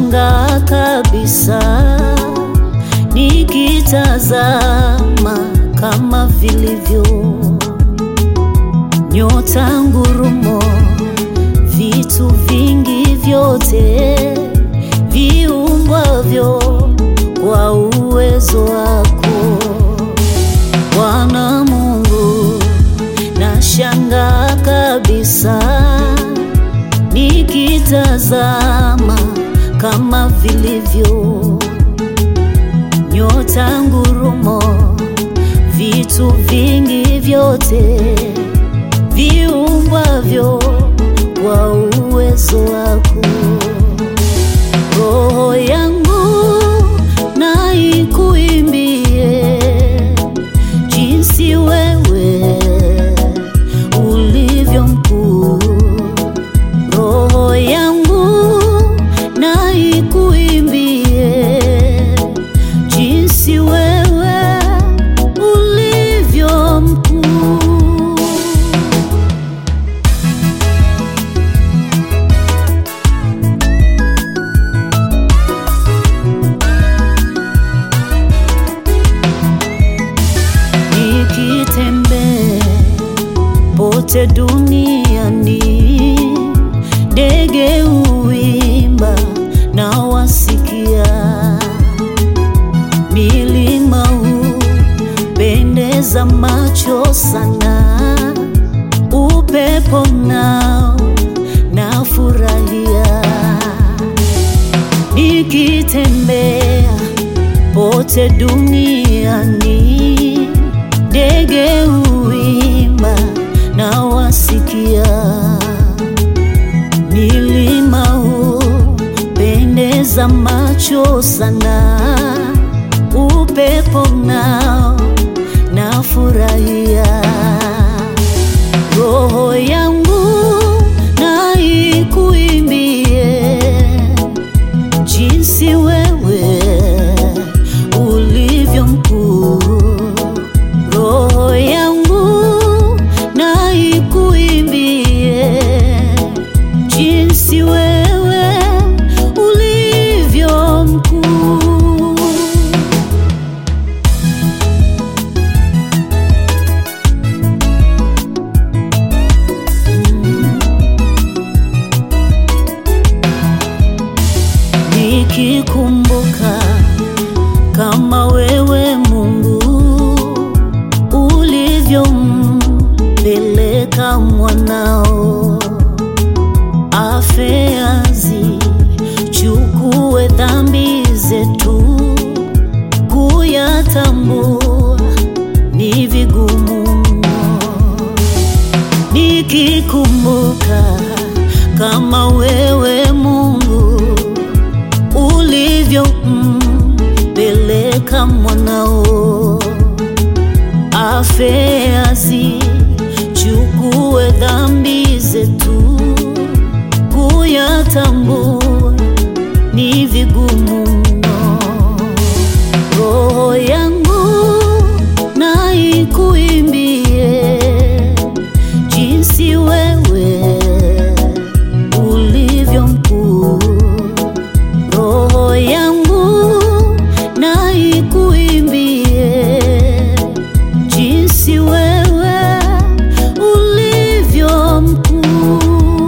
Nashangaa kabisa nikitazama kama vilivyo nyota, ngurumo, vitu vingi vyote viumbwavyo kwa uwezo wako Bwana Mungu. Nashangaa kabisa nikitazama kama vilivyo nyota, ngurumo, vitu vingi vyote viumbwavyo kwa uwezo wako. Roho yangu na ikuimbie jinsi wewe ulivyo mkuu. Roho yangu na ikuimbie jinsi wewe ulivyo mkuu. Nikitembea pote duniani, ndege huimba na wasikia, milima hupendeza macho sana, upepo nao nafurahia, nikitembea pote duniani ndege huimba na wasikia, milima hupendeza macho sana, upepo nao nafurahia. Roho yangu na ikuimbie jinsi wewe ulivyo mkuu. Roho yangu na ikuimbie jinsi wewe ulivyo mkuu. Nikikumbuka kama wewe Mungu ulivyompeleka mwanao afe azichukue dhambi zetu, kuyatambua ni vigumu mno. Nikikumbuka kama wewe Mungu ulivyompeleka mwanao afe azichukue dhambi zetu, kuyatambua ni vigumu mno. Roho yangu na ikuimbie jinsi wewe ulivyo mkuu. Roho yangu na ikuimbie jinsi wewe ulivyo mkuu.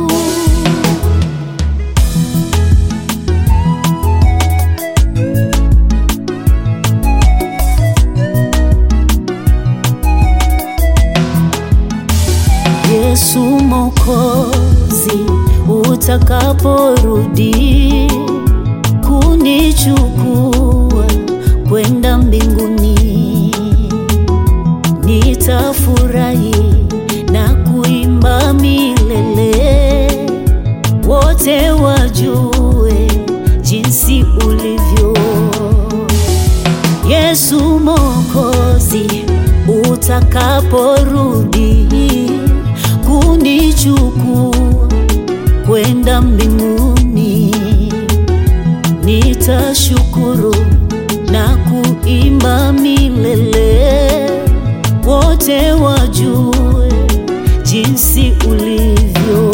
Yesu Mwokozi, utakaporudi kunichukua kwenda mbinguni, nitafurahi na kuimba milele, wote wajue jinsi ulivyo. Yesu Mwokozi, utakaporudi kunichukua kwenda mbinguni, nitashukuru na kuimba milele, wote wajue jinsi ulivyo.